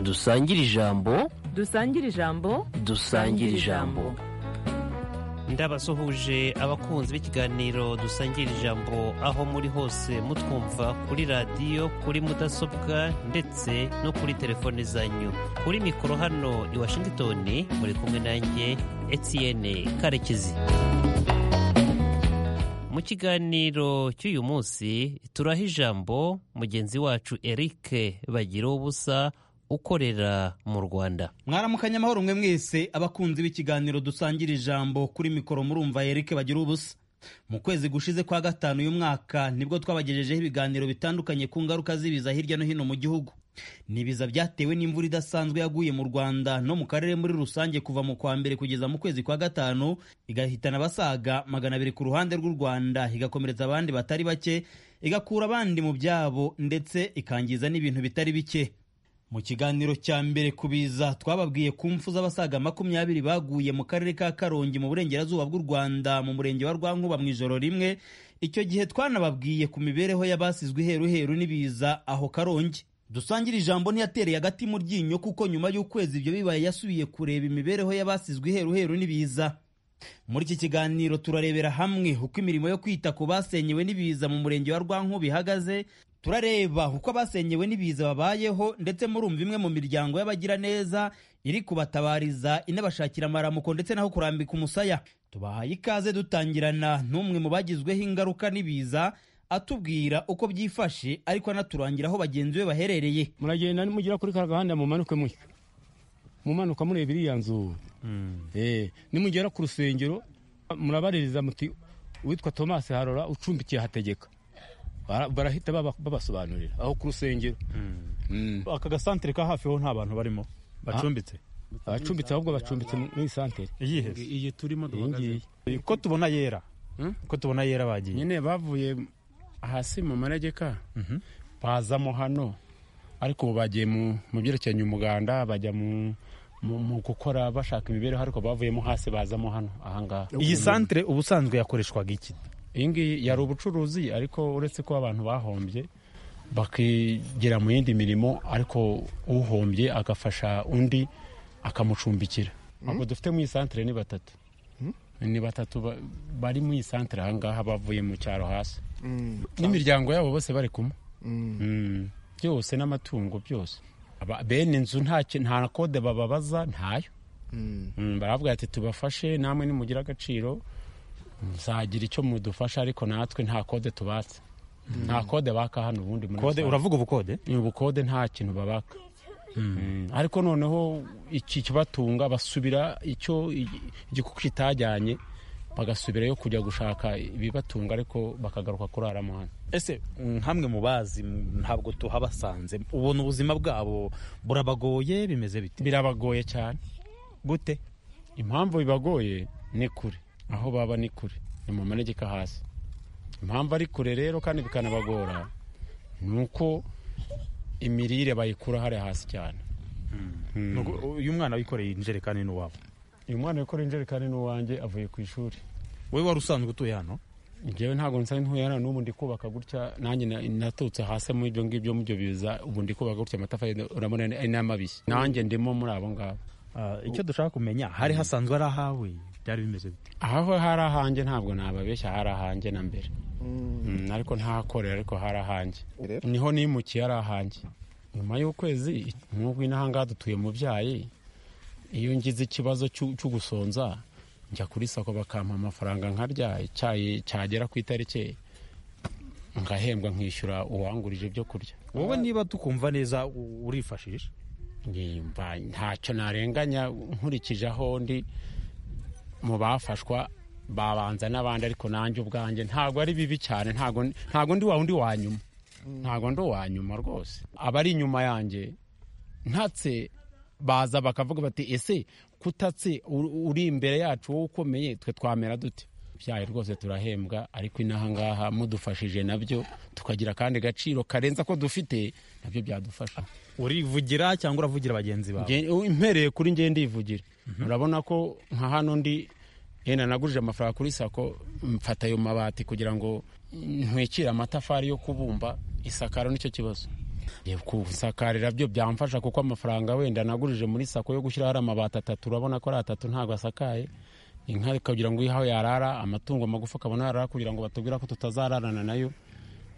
dusangire ijambo dusangire ijambo dusangire ijambo ndabasuhuje abakunzi b'ikiganiro dusangira ijambo aho muri hose mutwumva kuri radiyo kuri mudasobwa ndetse no kuri telefone zanyu kuri mikoro hano i washington muri kumwe nanjye etienne karekezi mu kiganiro cy'uyu munsi turaha ijambo mugenzi wacu eric bagira ubusa ukorera mu rwanda mwaramukanya amahoro mwe mwese abakunzi b'ikiganiro dusangira ijambo kuri mikoro murumva Eric bagira ubusa mu kwezi gushize kwa gatanu uyu mwaka nibwo twabagejejeho ibiganiro bitandukanye ku ngaruka z'ibiza hirya no hino mu gihugu ni ibiza byatewe n'imvura idasanzwe yaguye mu rwanda no mu karere muri rusange kuva mu kwa mbere kugeza mu kwezi kwa gatanu igahitana abasaga magana abiri ku ruhande rw'u rwanda igakomeretsa abandi batari bake igakura abandi mu byabo ndetse ikangiza n'ibintu bitari bike mu kiganiro cya mbere ku biza twababwiye ku mfu z'abasaga makumyabiri baguye mu karere ka karongi mu burengerazuba bw'u rwanda mu murenge wa rwankuba mu ijoro rimwe icyo gihe twanababwiye ku mibereho y'abasizwe iheruheru n'ibiza aho karongi dusangira ijambo ntiyatereye agati mu ryinyo kuko nyuma y'ukwezi ibyo bibaye yasubiye kureba imibereho y'abasizwe iheruheru n'ibiza muri iki kiganiro turarebera hamwe uko imirimo yo kwita ku basenyewe n'ibiza mu murenge wa rwankuba ihagaze turareba uko abasenyewe n'ibiza babayeho ndetse murumva imwe mu miryango y'abagiraneza iri kubatabariza inabashakira amaramuko ndetse n'aho kurambika umusaya tubahaye ikaze dutangirana n'umwe mu bagizweho ingaruka n'ibiza atubwira uko byifashe ariko anaturangira aho bagenzi be baherereye muragenda nimugera kuri ka gahanda mumanuke mutyo mumanuka mureba iriya nzu Eh, nimugera ku rusengero murabaririza muti uwitwa tomasi harora ucumbikiye hategeka Bara- barahita baba- babasobanurira aho ku rusengero Mm. aka gasantere ka hafi ho nta bantu barimo bacumbitse abacumbitse ahubwo bacumbitse mu- muri santere iyihe se? iyi turimo iyi ngiyi duhagaze ko tubona yera Hmm? ko tubona yera bagiye nyine bavuye hasi mu manegeka Mhm. bazamo hano ariko ubu bagiye mu mu byerekeranye umuganda bajya mu mu mu gukora bashaka imibereho ariko bavuyemo hasi bazamo hano ahangaha iyi santere ubusanzwe yakoreshwaga iki iyi ngiyi yari ubucuruzi ariko uretse ko abantu bahombye bakigira mu yindi mirimo ariko uhombye agafasha undi akamucumbikira ntabwo dufite mu iyi santere ni batatu ni batatu ba- bari mu iyi santere ahangaha bavuye mu cyaro hasi n'imiryango yabo bose bari kumwe Mm. byose n'amatungo byose Aba- bene inzu nta ki- nta kode bababaza ntayo Mm, baravuga ati tubafashe namwe nimugira agaciro muzagira icyo mudufasha ariko natwe nta kode tubatse nta kode baka hano ubundi muri kode rusange. uravuga ubukode Ni ubukode nta kintu babaka Mm, ariko noneho iki kibatunga basubira icyo i- igikuku kitajyanye bagasubirayo kujya gushaka ibibatunga ariko bakagaruka kuraramo hano ese nkamwe mu bazi m- ntabwo tuhabasanze ubona ubuzima bwabo burabagoye bimeze bite birabagoye cyane gute impamvu bibagoye ni kure aho baba ni kure ni mu manegeka hasi impamvu ari kure rero kandi bikanabagora ni uko imirire bayikura hariya hasi cyane Ni uku- uyu mwana wikoreye injerekani n'uwabo uyu mwana wikora injerekani n'uwanjye avuye ku ishuri wowe wari usanzwe utuye hano ngewe ntabwo nsa ntuye hano n'ubu ndi kubaka gutya nanjye na- natutse hasi mu ibyo ngibyo mu byo biza ubu ndi kubaka gutya amatafari urabona ni- ni amabisi nanjye ndimo muri abo ngabo Ah, icyo dushaka kumenya hari hasanzwe ari ahawe byari bimeze bite aho hari ahanjye ntabwo nababeshya hari ahanjye na mbere Mm, ariko ntahakorera ariko hari ahanjye niho nimukiye hari ahanjye nyuma y'ukwezi nk'ubu inaha ngaha dutuye mubyayi iyo ngize ikibazo cy'u- cyo gusonza njya kuri sako bakampa amafaranga nkarya icyayi cyagera ku itariki ngahembwa nkishyura uwangurije ibyo kurya wowe niba tukumva neza u- urifashisha nimba ntacyo narenganya nkurikije aho ndi mu bafashwa babanza n'abandi ariko nanjye ubwanjye ntabwo ari bibi cyane ntabwo ntabwo ndi wa undi wa nyuma ntabwo ndi uwa nyuma rwose abari inyuma yanjye ntatse baza bakavuga bati ese kutatse uri- uri imbere yacu wowe ukomeye twe twamera dute byaye rwose turahembwa ariko inaha ngaha mudufashije nabyo tukagira akandi gaciro karenze ako dufite nabyo byadufasha urivugira cyangwa uravugira bagenzi bawe Nge- u- mpereye kuri nge ndivugira urabona ko nka hano ndi yenda nagurije amafaranga kuri sako mfata ayo mabati kugira ngo ntwikire amatafari yo kubumba isakaro nicyo kibazo gusakarira byo byamfasha kuko amafaranga wenda nagurije muri sako yo gushyiraho ari amabati atatu urabona ko ari atatu ntabwo asakaye inka ikagira ngo ihaho yarara amatungo magufi akabona yarara kugira ngo batubwira ko tutazararana nayo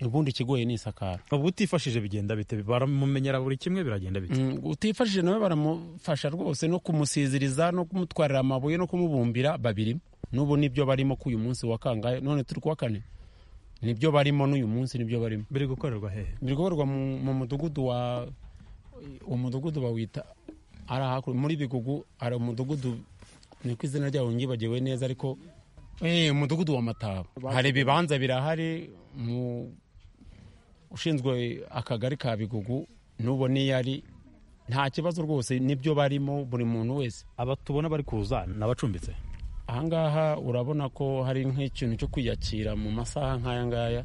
ubundi ikigoye ni isakara ubu utifashije bigenda bite baramumenyera buri kimwe biragenda bite Mm, utifashije nawe baramufasha rwose no kumusiziriza no kumutwarira amabuye no kumubumbira babirimo n'ubu nibyo barimo k'uyu munsi wa kangahe none turi kuwa kane nibyo barimo n'uyu munsi nibyo barimo biri gukorerwa hehe biri gukorerwa mu, mu mudugudu wa uwo mudugudu bawita ari hakurya muri bigugu hari umudugudu ni ku izina ryawo ngibagiwe neza ariko eh umudugudu wa mataba hari ibibanza birahari mu ushinzwe akagari ka bigugu n'ubu niyo ari nta kibazo rwose nibyo barimo buri muntu wese aba tubona bari kuza ni abacumbitse ahangaha urabona ko hari nk'ikintu cyo kwiyakira mu masaha nk'aya ngaya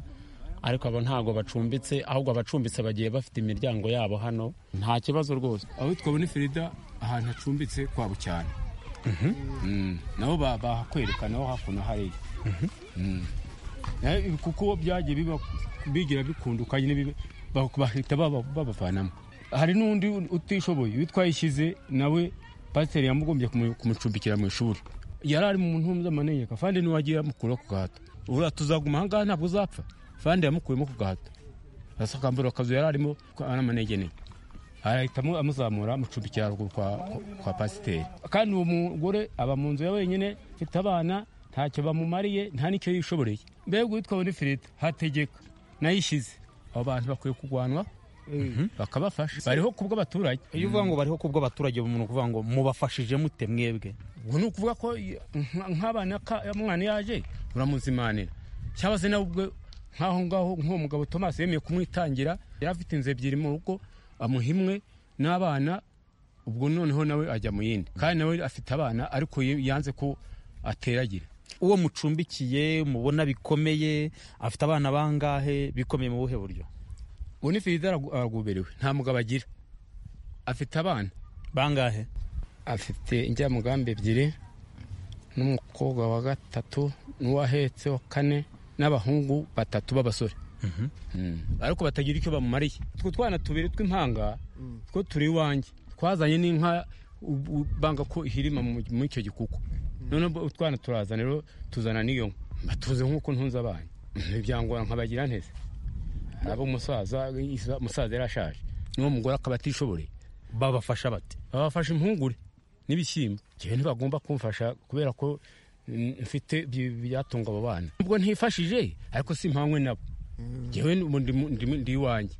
ariko aba ntabwo bacumbitse ahubwo abacumbitse bagiye bafite imiryango yabo hano nta kibazo rwose aho twabona Frida ahantu hacumbitse kwabo cyane Mm, nabo ba- bahakwerekana aho hakuno hariya Mm. Nayo kuko byagiye biba- bigira bikundukanye n'ibibi- ba- bahita baba- babavanamo hari n'undi utishoboye witwa yishyize nawe pasiteri yamugombye kumu- kumucumbikira mu ishuri yari ari mu ntumbi z'amanegeka fande ntiwagiye yamukura ku gahato uriya tuzaguma ahangaha ntabwo uzapfa fande yamukuyemo ku gahato asakambura akazu yari arimo n'amanegene arahita amu- amuzamura amucumbikira haruguru kwa, kwa- kwa pasiteri kandi uwo mugore aba mu nzu ya wenyine afite abana ntacyo bamumariye nta n'icyo yishoboreye mbega uwitwa bonifirita hategeka nayishyize abo bantu bakwiye kurwanwa bakabafasha bariho kubw'abaturage iyo uvuga ngo bariho kubwo abaturage umuntu ukuvuga ngo mubafashije mute mwebwe ubu ni ukuvuga ko i- nka- nk'abana ka- umwana yaje uramuzimanira cyangwa se nawe ubwe nk'aho ngaho nk'uwo mugabo thomas yemeye kumwitangira yari afite inzu ebyiri mu rugo amuha imwe n'abana ubwo noneho nawe ajya mu yindi kandi nawe afite abana ariko ye- yanze ko ateragira uwo mucumbikiye mubona bikomeye afite abana bangahe bikomeye mu buhe buryo bonifirida aragu- araguberewe nta mugabo agira afite abana bangahe afite injyamugambi ebyiri n'umukobwa wa gatatu n'uwahetse wa kane n'abahungu batatu b'abasore Mm. ariko batagira icyo bamumariye utwo twana tubiri tw'impanga two turi iwanjye twazanye n'inka u- u- banga ko ihirima mu- muri icyo gikuku noneho bo- utwana turaza rero tuzana n'iyo nka batuze nk'uko ntunze abana ntibyangora nkabagira nteze abo umusaza umusaza yari ashaje n'uwo mugore akaba atishoboreye babafasha bate babafasha impungure n'ibishyimbo njyewe ntibagomba kumfasha kubera ko mm, mfite byi- byatunga abo bana nubwo ntifashije ariko simpanywe nabo njyewe ni- ndi- ndi ndi iwanjye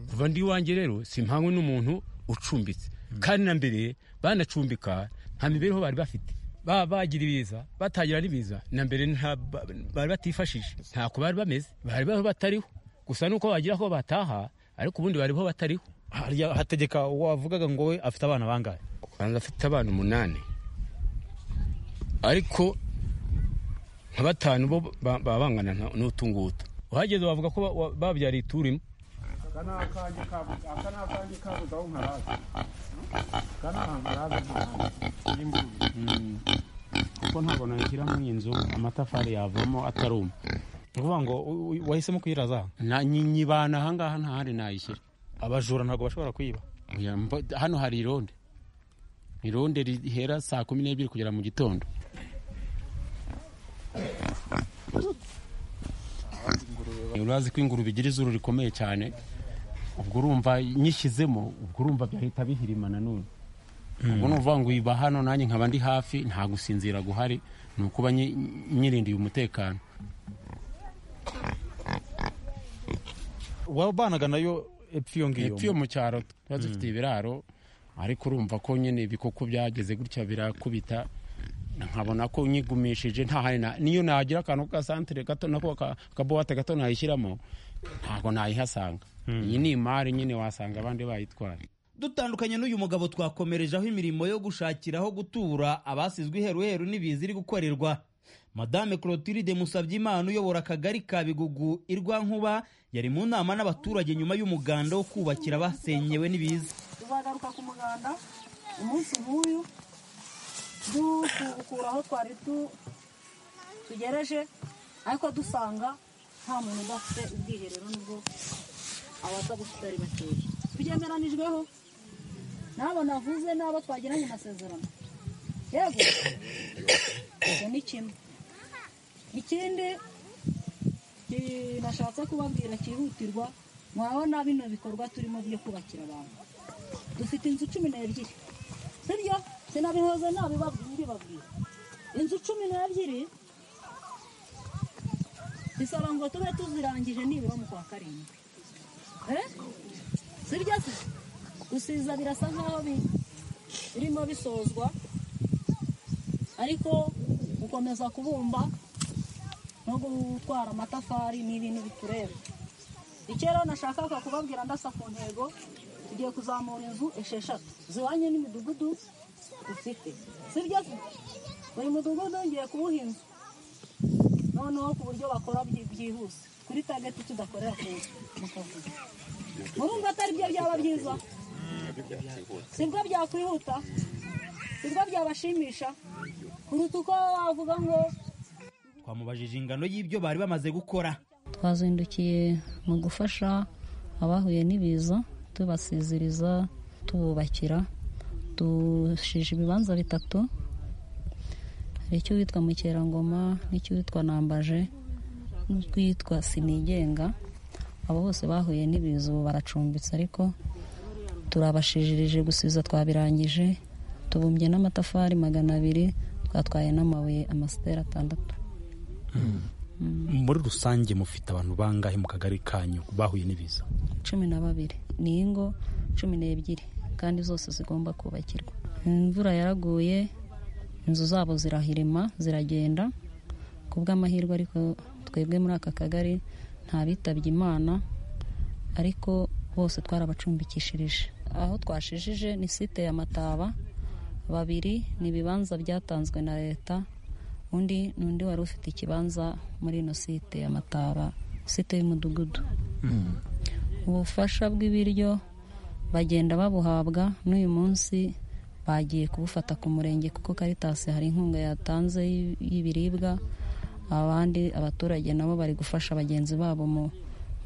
kuva ndi iwanjye rero simpanywe n'umuntu ucumbitse kandi na mbere banacumbika nta mibereho bari bafite Ba- bagira ibiza batagira n'ibiza na mbere nta- ba- bari batifashije ntako bari bameze bari bariho batariho gusa nuko bagira aho bataha ariko ubundi bariho batariho harya hategeka wavugaga ngo we afite abana bangahe kwanza afite abana umunani ariko nka batanu bo ba- baba bangana nka- n'utu ngutu uhageze bavuga ko ba- wa- babyariye ituru imwe kuko ntabwo nashyiramo iyi nzu amatafari yavamo ataruma ni ukuvuga ngo u- u- wahisemo kuyiraza Na- nyi- nyibana ahangaha nta handi nayishyira abajura ntabwo bashobora kwiba Oya, mbo- hano hari ironde ironde rihera saa kumi n'ebyiri kugera mu gitondo urazi ko ingurube igira izuru rikomeye cyane ubwo urumva nyishyizemo ubwo urumva byahita bihirima nanone ubwo ni ukuvuga ngo iba hano nanjye nkaba ndi hafi nta gusinzira guhari ni ukuba nyi- nyirindiye umutekano wabanaga nayo epfo iyo ngiyo hepfo yo mu cyaro tuba dufite ibiraro ariko urumva ko nyine ibikoko byageze gutya birakubita nkabona ko nyigumishije nta handi na- niyo nagira akantu k'agasantere gato nako ka- akabuwate gato nayishyiramo ntabwo nayihasanga iyi ni imari nyine wasanga abandi bayitwaye dutandukanye n'uyu mugabo twakomerejeho imirimo yo gushakira aho gutura abasizwe iheruheru n'ibiza iri gukorerwa madame clotilde musabyimana uyobora akagari ka bigugu irwankuba yari mu nama n'abaturage nyuma y'umuganda wo kubakira abasenyewe n'ibiza tuzagaruka ku muganda umunsi nk'uyu dukura aho twari tu- tugereje ariko dusanga nta muntu udafite ubwiherero nubwo abatabukutu ari bakeya tubyemeranijweho n'abo navuze n'abo twagiranye amasezerano yego ibyo ni kimwe ikindi ki- nashatse kubabwira cyihutirwa mwabona bino bikorwa turimo byo kubakira abantu dufite inzu cumi n'ebyiri sibyo sinabihoze nabibabwira inzu cumi n'ebyiri bisaba ngo tube tuzirangije nibura mu kwa karindwi Eh? sibyo se gusiza birasa nk'aho bi- birimo bisozwa ariko gukomeza kubumba no gutwara amatafari ni ibintu bitureba icyo rero nashakaga kubabwira ndasa ku ntego tugiye kuzamura inzu esheshatu zihwanye n'imidugudu dufite sibyo se buri mudugudu ngiye kuwuha inzu noneho ku buryo bakora byi- byihuse kuri tageti tudakorera ku mu kavuyo murumva atari byo byaba byiza sibwo byakwihuta sibwo byabashimisha kuruta uko wavuga ngo twamubajije ingano y'ibyo bari bamaze gukora twazindukiye mu gufasha abahuye n'ibiza tubasiziriza tububakira dushije ibibanza bitatu hari icy'uwitwa mukerangoma n'icy'uwitwa nambaje n'utwitwa sinigenga abo bose bahuye n'ibiza ubu baracumbitse ariko turabashijirije gusiza twabirangije tubumbye n'amatafari magana abiri twatwaye n'amabuye amasitera atandatu muri rusange mufite abantu bangahe mu kagari kanyu bahuye n'ibiza cumi na babiri ni ingo cumi n'ebyiri kandi zose zigomba kubakirwa imvura yaraguye inzu zabo zirahirima ziragenda ku bw'amahirwe ariko twebwe muri aka kagari nta bitabye imana ariko bose twarabacumbikishirije aho twashijije ni site ya mataba babiri ni ibibanza byatanzwe na leta undi ni undi wari ufite ikibanza muri ino site ya mataba site y'umudugudu ubufasha bw'ibiryo bagenda babuhabwa n'uyu munsi bagiye kubufata ku murenge kuko karitasi hari inkunga yatanze y'i- y'ibiribwa abandi abaturage nabo bari gufasha bagenzi babo mu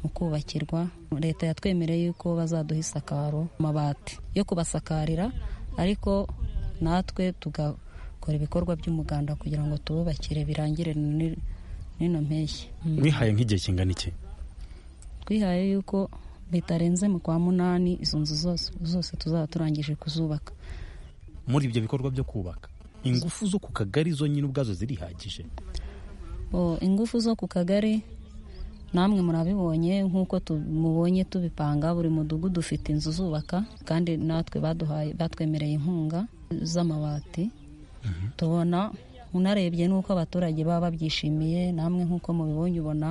mu kubakirwa leta yatwemereye yuko bazaduha isakaro amabati yo kubasakarira ariko natwe tugakora ibikorwa by'umuganda kugira ngo tububakire birangire ni- n'ino mpeshyi Mm mwihaye nk'igihe kingana iki twihaye yuko bitarenze mu kwa munani izo nzu zose zose tuzaba turangije kuzubaka muri ibyo bikorwa byo kubaka ingufu zo ku kagari zo nyine ubwazo zirihagije Bo, ingufu zo ku kagari namwe murabibonye nk'uko tu- mubonye tubipanga buri mudugudu ufite inzu zubaka kandi natwe baduhaye batwemereye inkunga z'amabati tubona unarebye n'uko abaturage baba babyishimiye namwe nk'uko mubibonye ubona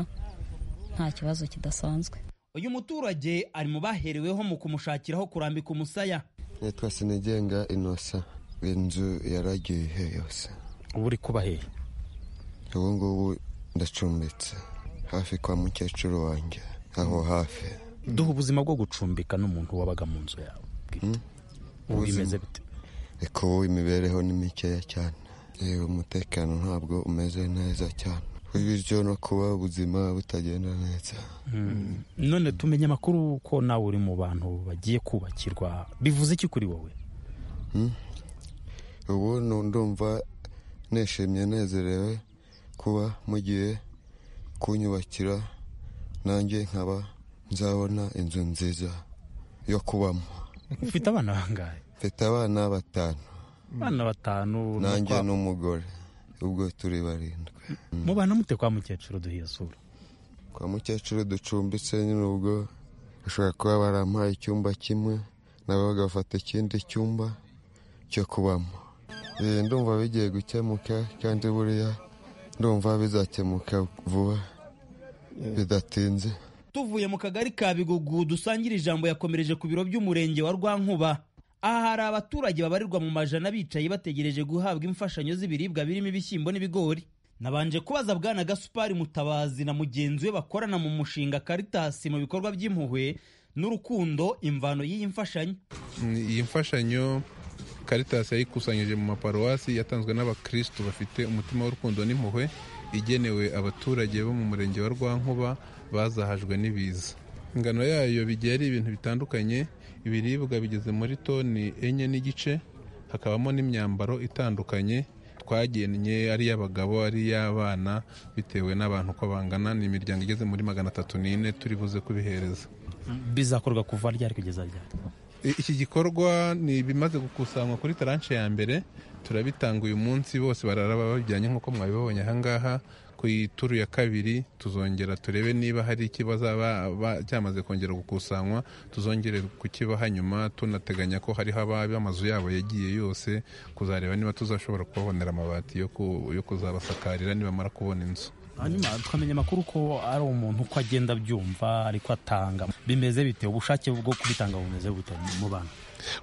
nta kibazo kidasanzwe uyu muturage ari mu bahereweho mu kumushakira aho kurambika umusaya nitwa sinigenga inosa inzu yaragiye yose uba uri kubahera ubu ngubu ndacumbitse hafi kwa mukecuru wanjye aho hafi duha ubuzima bwo gucumbika n'umuntu wabaga mu nzu yawe bwite ubu bimeze bite reka ubu imibereho ni mikeya cyane yewe umutekano ntabwo umeze neza cyane bityo no kuba ubuzima butagenda neza none tumenye amakuru ko nawe uri mu bantu bagiye kubakirwa bivuze iki kuri wowe ubu nu- ndumva nishimye nezerewe kuba mugiye kunyubakira nanjye nkaba nzabona inzu nziza yo kubamo ufite abana bangahe mfite abana batanu abana batanu ni nanjye ukwa- n'umugore ubwo turi barindwi mubana mute kwa mukecuru duhiye sura kwa mukecuru ducumbitse nyine ubwo bashobora kuba barampaye icyumba kimwe nabo bagafata ikindi cyumba cyo kubamo Eh, ndumva bigiye gukemuka kandi buriya ndumva bizakemuka vuba bidatinze tuvuye mu kagari ka bigugu dusangira ijambo yakomereje ku biro by'umurenge wa rwankuba aha hari abaturage babarirwa mu majana bicaye bategereje guhabwa imfashanyo z'ibiribwa birimo ibishyimbo n'ibigori nabanje kubaza bwana gasupari mutabazi na mugenzi we bakorana mu mushinga karitasi mu bikorwa by'impuhwe n'urukundo imvano y'iyi mfashanyo iyi mfashanyo Caritas yayikusanyije mu maparuwasi yatanzwe n'abakristu bafite umutima w'urukundo n'impuhwe igenewe abaturage bo mu murenge wa rwankuba bazahajwe n'ibiza ingano yayo bigiye ari ibintu bitandukanye ibiribwa bigeze muri toni enye n'igice hakabamo n'imyambaro itandukanye twagennye ari iy'abagabo ari iy'abana bitewe n'abantu uko bangana ni imiryango igeze muri magana atatu n'ine turi buze kubihereza bizakorwa kuva ryari kugeza ryari I- iki gikorwa ni ibimaze gukusanywa kuri taranshe ya mbere turabitanga uyu munsi bose barara babijyanye nk'uko mwabibonye ahangaha ku ituru ya kabiri tuzongera turebe niba hari ikibazaba cyamaze kongera gukusanywa tuzongere kukibaha nyuma tunateganya ko hariho ababa amazu yabo yagiye yose kuzareba niba tuzashobora kubabonera amabati yo ku- yo kuzabasakarira nibamara kubona inzu hanyuma tukamenya amakuru ko ari umuntu uko agenda abyumva ariko atanga bimeze bite ubushake bwo kubitanga bumeze bute mu bantu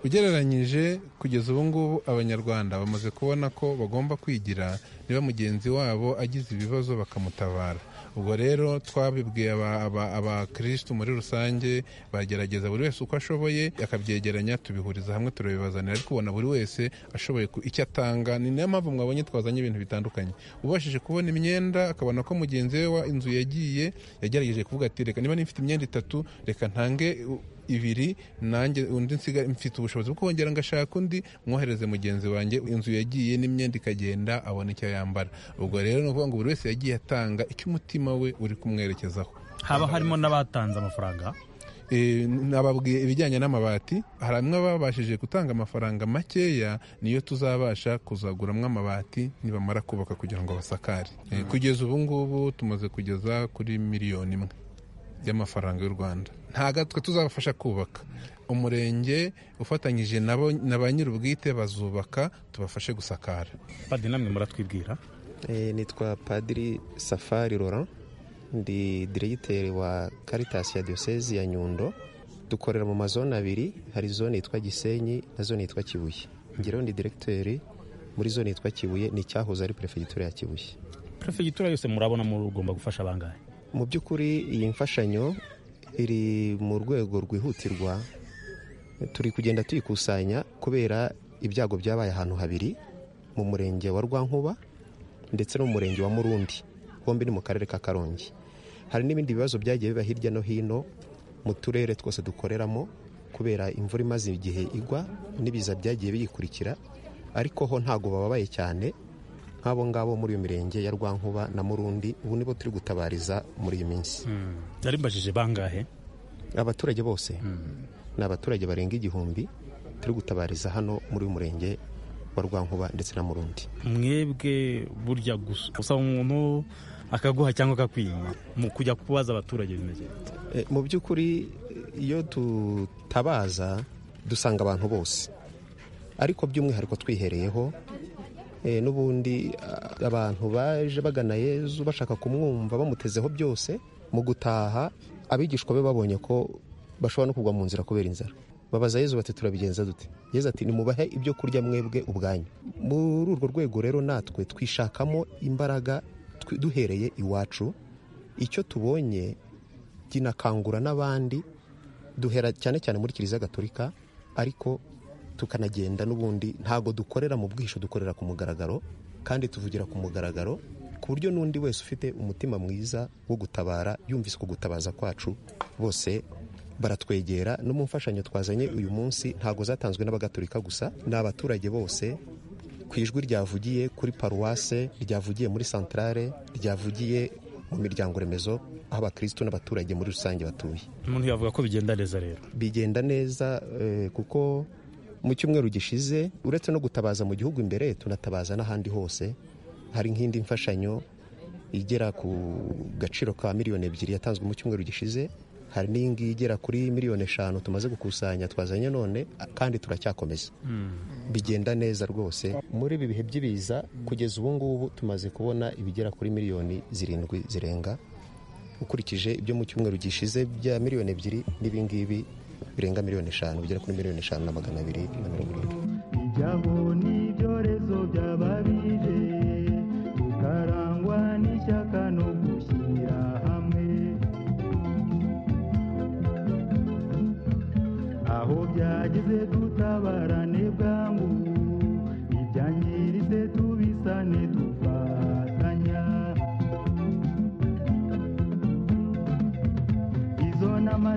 ugereranyije kugeza ubu ngubu abanyarwanda bamaze kubona ko bagomba kwigira niba mugenzi wabo agize ibibazo bakamutabara ubwo rero twabibwiye aba- aba- abakirisitu muri rusange bagerageza buri wese uko ashoboye akabyegeranya tubihuriza hamwe turabibazanira ariko ubona buri wese ashoboye ku- icyo atanga ni niyo mpamvu mwabonye twazanye ibintu bitandukanye ubashije kubona imyenda akabona ko mugenzi we wa- inzu yagiye yagerageje kuvuga ati reka niba nifite imyenda itatu reka ntange u- ibiri nanjye undi nsiga mfite ubushobozi bwo kongera ngashaka undi mwohereze mugenzi wanjye inzu yagiye n'imyenda ikagenda abona icyo yambara ubwo rero ni ukuvuga ngo buri wese yagiye atanga icyo umutima we uri kumwerekezaho haba harimo n'abatanze amafaranga Eh, nababwiye ibijyanye n'amabati hari amwe babashije gutanga amafaranga makeya niyo tuzabasha kuzaguramo amabati nibamara kubaka kugira ngo basakare Eh, kugeza ubu ngubu tumaze kugeza kuri miliyoni imwe y'amafaranga y'u rwanda ntago twe tuzabafasha kubaka umurenge ufatanyije nabo na ba nyir'ubwite bazubaka tubafashe gusakara padi namwe muratwibwira Eh, nitwa padiri safari laurent ndi diregiteri wa caritas ya diyosezi ya nyundo dukorera mu mazone abiri hari zone yitwa gisenyi na zone yitwa kibuye ngereho ndi diregiteri muri zone yitwa kibuye ni icyahoze ari perefegitura ya kibuye perefegitura yose murabona mugomba gufasha abangahe mu by'ukuri iyi mfashanyo iri mu rwego rwihutirwa turi kugenda tuyikusanya kubera ibyago byabaye ahantu habiri mu murenge wa rwankuba ndetse no mu murenge wa murundi bombi ni mu karere ka karongi hari n'ibindi bibazo byagiye biba hirya no hino mu turere twose dukoreramo kubera imvura imaze igihe igwa n'ibiza byagiye biyikurikira ariko ho ntabwo bababaye cyane nk'abo ngabo muri iyo mirenge ya rwankuba na murundi ubu nibo turi gutabariza muri iyi minsi nari mbajije bangahe abaturage bose ni abaturage barenga igihumbi turi gutabariza hano muri uyu murenge wa rwankuba ndetse na murundi mwebwe burya gusa usaba umuntu akaguha cyangwa akakwima mu kujya kubaza abaturage bimeze bite? E, mu by'ukuri iyo dutabaza dusanga abantu bose ariko by'umwihariko twihereyeho e, n'ubundi a- abantu baje bagana yezu bashaka kumwumva bamutezeho byose mu gutaha abigishwa be babonye ko bashobora no kugwa mu nzira kubera inzara babaza yezu bati turabigenza dute yezu ati nimubahe ibyo kurya mwebwe ubwanyu muri urwo rwego rero natwe twishakamo imbaraga twi- duhereye iwacu icyo tubonye kinakangura n'abandi duhera cyane cyane muri kiliziya gatolika ariko tukanagenda n'ubundi ntabwo dukorera mu bwihisho dukorera ku mugaragaro kandi tuvugira ku mugaragaro ku buryo n'undi wese ufite umutima mwiza wo gutabara yumvise uko gutabaza kwacu bose baratwegera no mu mfashanyo twazanye uyu munsi ntabwo zatanzwe n'abagatolika gusa ni abaturage bose ku ijwi ryavugiye kuri paruwase ryavugiye muri santarare ryavugiye mu miryango remezo aho abakirisitu n'abaturage muri rusange batuye umuntu yavuga ko bigenda neza rero bigenda neza eh, kuko mu cyumweru gishize uretse no gutabaza mu gihugu imbere tunatabaza n'ahandi hose hari nk'indi mfashanyo igera ku gaciro ka miliyoni ebyiri yatanzwe mu cyumweru gishize hari n'iyingiyi igera kuri miliyoni eshanu tumaze gukusanya twazanye none kandi turacyakomeza bigenda neza rwose muri ibi bihe by'ibiza kugeza ubu ngubu tumaze kubona ibigera kuri miliyoni zirindwi zirenga ukurikije ibyo mu cyumweru gishize bya miliyoni ebyiri n'ibingibi birenga miliyoni eshanu bigera kuri miliyoni eshanu na magana abiri na mirongo irindwi ijyaho n'ibyorezo by'ababije tukarangwa n'ishyaka no gushyira hamwe aho byageze dutabarane bwangu ibyangiritse tubisane tufatanya izo nama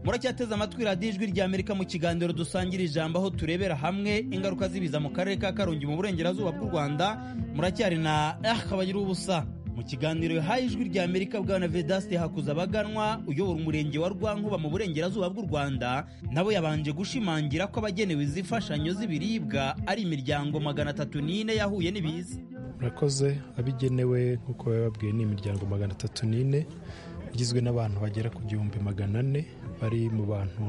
muracyateze amatwi radiyo ijwi rya amerika mu kiganiro dusangira ijambo aho turebera hamwe ingaruka z'ibiza mu karere ka karongi mu burengerazuba bw'u rwanda muracyari na ah kabagira ubusa mu kiganiro yahaye ijwi rya amerika bwana vedaste hakuza abaganwa uyobora umurenge wa rwankuba mu burengerazuba bw'u rwanda nabo yabanje gushimangira ko abagenewe izi mfashanyo z'ibiribwa ari imiryango magana atatu n'ine yahuye n'ibiza murakoze abigenewe nk'uko bababwiye ni imiryango magana atatu n'ine igizwe n'abantu bagera ku gihumbi magana ane bari mu bantu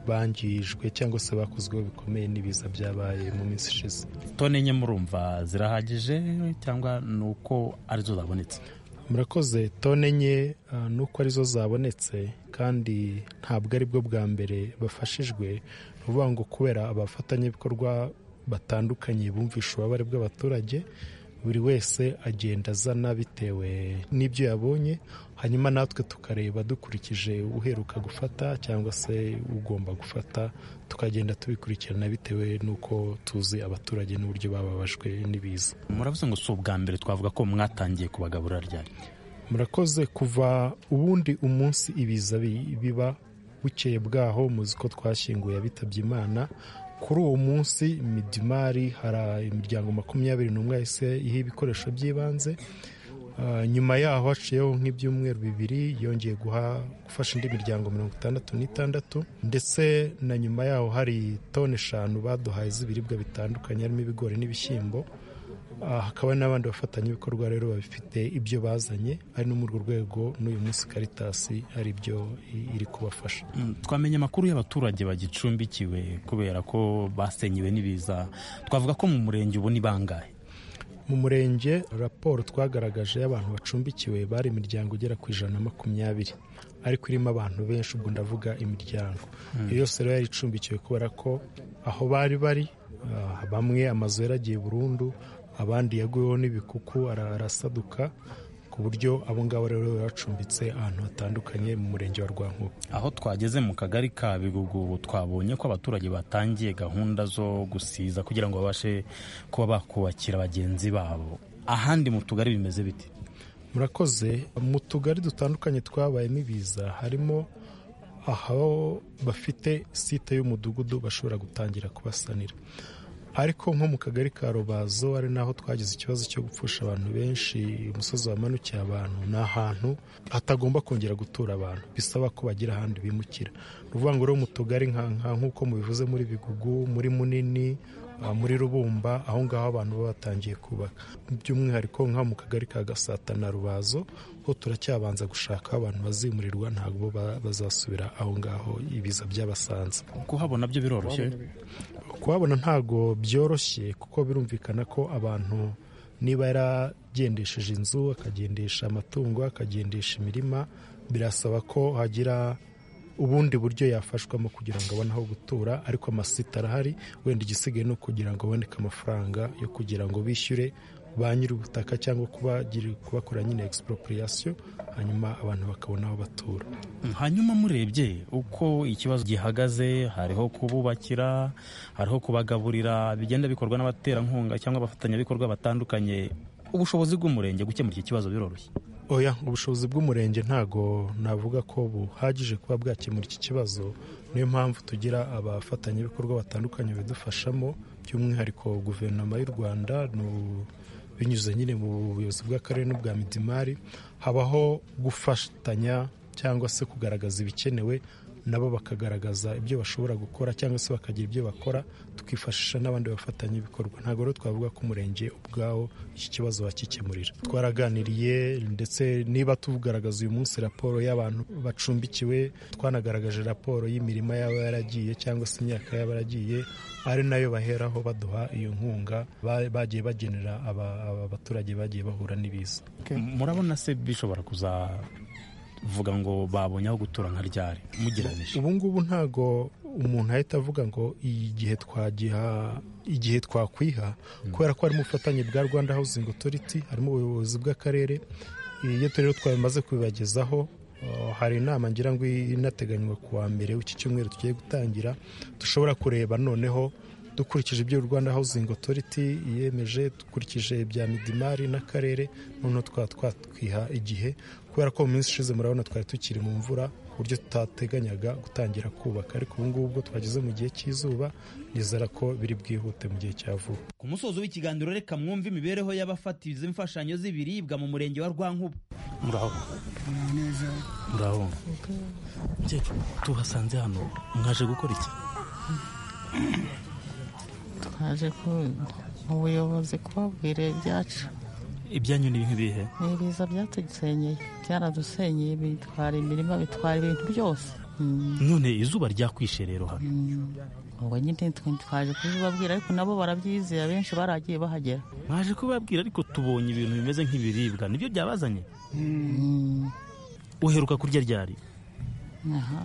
bangijwe cyangwa se bakozweho bikomeye n'ibiza byabaye mu minsi ishize toni enye murumva zirahagije cyangwa ni uko arizo zabonetse murakoze tone enye uh, ni uko arizo zabonetse kandi ntabwo aribwo bwa mbere bafashijwe ni ukuvuga ngo kubera abafatanyabikorwa batandukanye bumvisha ububabare bw'abaturage buri wese agenda azana bitewe n'ibyo yabonye hanyuma natwe tukareba dukurikije uheruka gufata cyangwa se ugomba gufata tukagenda tubikurikirana bitewe n'uko tuzi abaturage n'uburyo bababajwe n'ibiza muravuze ngo si ubwa mbere twavuga ko mwatangiye kubagaburira ryari murakoze kuva ubundi umunsi ibiza bi- biba bukeye bwaho muzi ko twashyinguye abitabye imana kuri uwo munsi midimari hari imiryango makumyabiri n'umwe yahise iha ibikoresho by'ibanze Ah, nyuma yaho haciyeho nk'ibyumweru bibiri yongeye guha gufasha indi miryango mirongo itandatu n'itandatu ndetse na nyuma yaho hari toni eshanu baduhaye z'ibiribwa bitandukanye harimo ibigori n'ibishyimbo Ah, hakaba n'abandi bafatanyabikorwa rero babifite ibyo bazanye ari no muri urwo rwego n'uyu munsi karitasi hari ibyo i- iri kubafasha Mm, twamenye amakuru y'abaturage bagicumbikiwe kubera ko basenyewe n'ibiza twavuga ko mu murenge ubu ni bangahe mu murenge raporo twagaragaje y'abantu bacumbikiwe bari imiryango igera ku ijana na makumyabiri ariko irimo abantu benshi ubwo ndavuga imiryango Mm. iyo yose rero yari icumbikiwe kubera ko aho bari bari ah, bamwe amazu yaragiye burundu abandi yaguyeho n'ibikuku ara- arasaduka ku buryo abo ngabo rero bacumbitse ahantu hatandukanye mu murenge wa rwankuba aho twageze mu kagari ka bigugu twabonye ko abaturage batangiye gahunda zo gusiza kugira ngo babashe kuba bakubakira bagenzi babo ahandi mu tugari bimeze bite murakoze mu tugari dutandukanye twabayemo ibiza harimo aho bafite site y'umudugudu bashobora gutangira kubasanira ariko nko mu kagari ka rubazo ari naho twagize ikibazo cyo gupfusha abantu benshi umusozi wamanukiye abantu ni ahantu hatagomba kongera gutura abantu bisaba ko bagira ahandi bimukira ni ukuvuga ngo rero mu tugari nka- nka- nk'uko mubivuze muri bigugu muri munini ah, muri rubumba aho ngaho abantu baba batangiye kubaka by'umwihariko nka mu kagari ka gasata na rubazo ho turacyabanza gushaka aho abantu bazimurirwa ntabwo ba- bazasubira aho ngaho ibiza byabasanze kuhabona byo biroroshye kuhabona ntago byoroshye kuko birumvikana ko abantu niba yaragendesheje inzu akagendesha amatungo akagendesha imirima birasaba ko hagira ubundi buryo yafashwamo kugira ngo abone aho gutura ariko amasite arahari wenda igisigaye ni ukugira ngo aboneke amafaranga yo kugira ngo bishyure ba nyir'ubutaka cyangwa kubagira- kubakora nyine expropriation hanyuma abantu bakabona aho batura hanyuma murebye uko ikibazo gihagaze hariho kububakira hariho kubagaburira bigenda bikorwa n'abaterankunga cyangwa abafatanyabikorwa batandukanye ubushobozi bw'umurenge gukemura iki kibazo biroroshye oya ubushobozi bw'umurenge ntago navuga ko buhagije kuba bwakemura iki kibazo niyo mpamvu tugira abafatanyabikorwa batandukanye badufashamo by'umwihariko guverinoma y'u rwanda nu- binyuze nyine mu buyobozi bw'akarere n'ubwa midimari habaho gufatanya cyangwa se kugaragaza ibikenewe nabo bakagaragaza ibyo bashobora gukora cyangwa se bakagira ibyo bakora tukifashisha n'abandi bafatanyabikorwa ntabwo rero twavuga ko umurenge ubwawo iki kibazo wakikemurira twaraganiriye ndetse niba tugaragaza uyu munsi raporo y'abantu bacumbikiwe twanagaragaje raporo y'imirima yaba yaragiye cyangwa se imyaka yaba yaragiye ari nayo baheraho baduha iyo nkunga ba- bagiye bagenera aba- aba baturage bagiye bahura n'ibiza murabona se bishobora kuzavuga ngo babonye aho gutura nka ryari mugereranyije ubu ngubu ntago umuntu ahita avuga ngo igihe twagiha igihe twakwiha kubera ko harimo ubufatanye bwa rwanda housing authority harimo ubuyobozi bw'akarere iyo rero twamaze kubibagezaho uh, hari inama ngira ngo inateganywa ku wa mbere w'iki cyumweru tugiye gutangira dushobora kureba noneho dukurikije ibyo rwanda housing authority yemeje dukurikije ibya midimari n'akarere noneho twaba twatwiha igihe kubera ko mu minsi ishize murabona twari tukiri mu mvura buryo tutateganyaga gutangira kubaka ariko ubu ngubu ubwo twageze mu gihe cy'izuba nizera ko biri bwihute mu gihe cya vuba ku musozo w'ikiganiro reka mwumve imibereho y'abafata izi mfashanyo z'ibiribwa mu murenge wa rwankuba muraho neza muraho mukecuru tuhasanze hano mwaje gukora iki twaje ku mu buyobozi kubabwira ibyacu ibyanyu ni ibintu bihe ni ibiza byatusenyeye byaradusenyeye bitwara imirima bitwara ibintu byose Mm. none izuba ryakwishe rero hano ubwo nyine twe twaje kubibabwira ariko nabo barabyizeye abenshi baragiye bahagera mwaje kubabwira ariko tubonye ibintu bimeze nk'ibiribwa nibyo byabazanye uheruka kurya ryari Aha.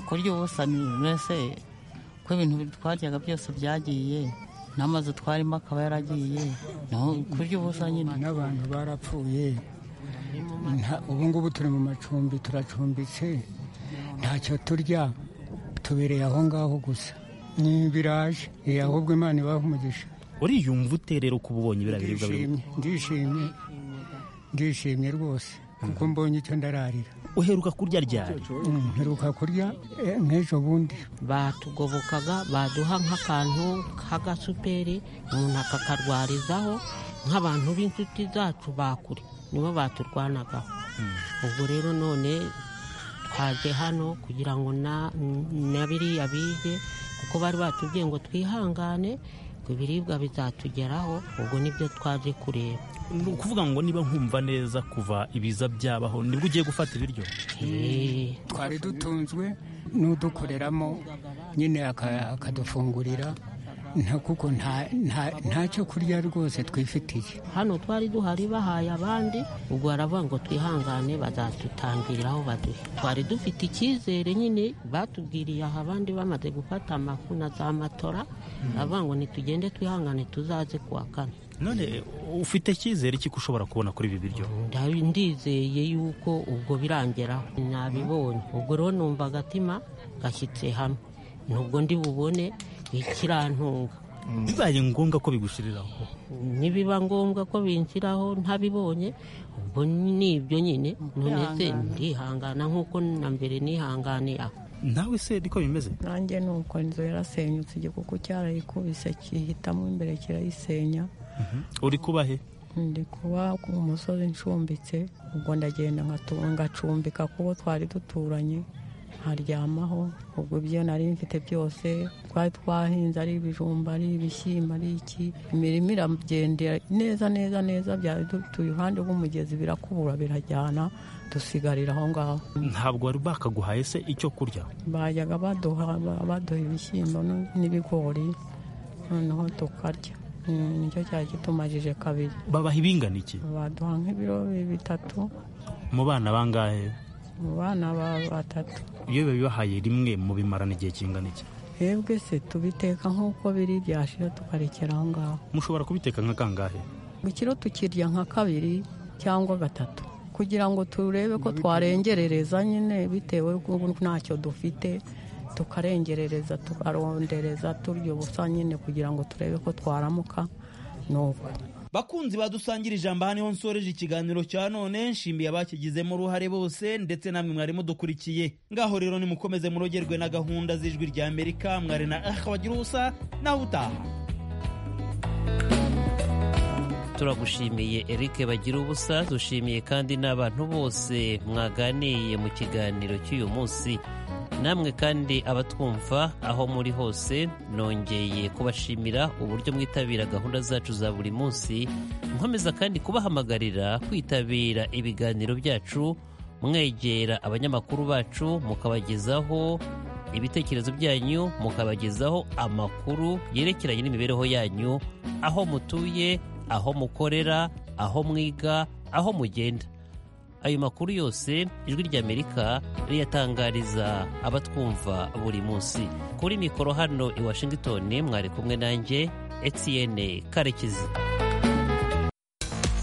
kurya ubusa ni mbese ko ibintu twaryaga byose byagiye n'amazu twarimo akaba yaragiye naho kurya ubusa nyine n'abantu barapfuye Nta- ubu ngubu turi mu macumbi turacumbitse ntacyo turya tubereye aho ngaho gusa ni biraje eh, ahubwo imana ibaha umugisha uriyumva ute rero ko uba ubonye biriya biribwa biri- ndishimye ndishimye ndishimye rwose kuko mbonye icyo ndararira uheruka kurya ryari Mm, mperuka kurya eh, nk'ejo bundi batugobokaga baduha nk'akantu k'agasuperi umuntu akakarwarizaho nk'abantu b'inshuti zacu bakure nibo baturwanagaho ubwo rero none twaje hano kugira ngo na na biriya bige kuko bari batubwiye ngo twihangane ngo ibiribwa bizatugeraho ubwo nibyo twaje kureba ni ukuvuga ngo niba nkumva neza kuva ibiza byabaho nibwo ugiye gufata ibiryo twari dutunzwe n'udukoreramo nyine aka- akadufungurira nta- kuko nta- nta- ntacyo kurya rwose twifitiye hano twari duhari bahaye abandi ubwo baravuga ngo twihangane bazatutangiriraho baduhe twari dufite icyizere nyine batubwiriye aha abandi bamaze gufata amafu na za matora baravuga ngo nitugende twihangane tuzaze kuwa kane none ufite icyizere cy'uko ushobora kubona kuri ibi biryo Ndabi- ndizeye yuko ubwo birangeraho nabibonye ubwo rero numva agatima gashyitse hamwe nubwo ndi bubone ikirantunga bibaye ngombwa ko bigushiriraho nibiba ngombwa ko binshiraho ntabibonye ubwo nibyo nyine none se Kwihangana. ndihangana nk'uko na mbere nihanganiye aho nawe se niko bimeze nanjye ni uko inzu yarasenyutse igikuku cyarayikubise kihitamo imbere kirayisenya uri kubahe ndi kuba ku musozi ncumbitse ubwo ndagenda nkatu- ngacumbika kubo twari duturanye nkaryamaho ubwo ibyo nari mfite byose twari twahinze ari ibijumba ari ibishyimbo ari iki imirima iragendera neza neza neza byari dutuye iruhande rw'umugezi birakubura birajyana dusigarira aho ngaho ntabwo wari bakaguhaye se icyo kurya bajyaga baduha ba- baduha ibishyimbo n- n'ibigori noneho tukarya Mm, nicyo cyari kitumajije kabiri babaha ibingana iki baduha nk'ibiro bitatu mu bana bangahe mu bana ba- batatu iyo babibahaye rimwe mubimarana igihe kingana iki twebwe se tubiteka nk'uko biri byashira tukarekera aho ngaho mushobora kubiteka nka kangahe mu kiro tukirya nka kabiri cyangwa gatatu kugira ngo turebe ko twarengerereza nyine bitewe n'uko ntacyo dufite tukarengerereza tukarondereza turya ubusa nyine kugira ngo turebe ko twaramuka ni uko bakunzi badusangira ijambo aha niho nsoreje ikiganiro cya none nshimiye abakigizemo uruhare bose ndetse namwe mwari mudukurikiye ngaho rero nimukomeze murogerwe na gahunda z'ijwi rya amerika mwari na aha wagira ubusa nawe utaha turagushimiye Eric bagira ubusa dushimiye kandi n'abantu bose mwaganiye mu kiganiro cy'uyu munsi namwe kandi abatwumva aho muri hose nongeye kubashimira uburyo mwitabira gahunda zacu za buri munsi nkomeza kandi kubahamagarira kwitabira ibiganiro byacu mwegera abanyamakuru bacu mukabagezaho ibitekerezo byanyu mukabagezaho amakuru yerekeranye n'imibereho yanyu aho mutuye aho mukorera aho mwiga aho mugenda ayo makuru yose ijwi ry'amerika riyatangariza abatwumva buri munsi kuri mikoro hano i washington mwari kumwe nanjye etiyene karekezi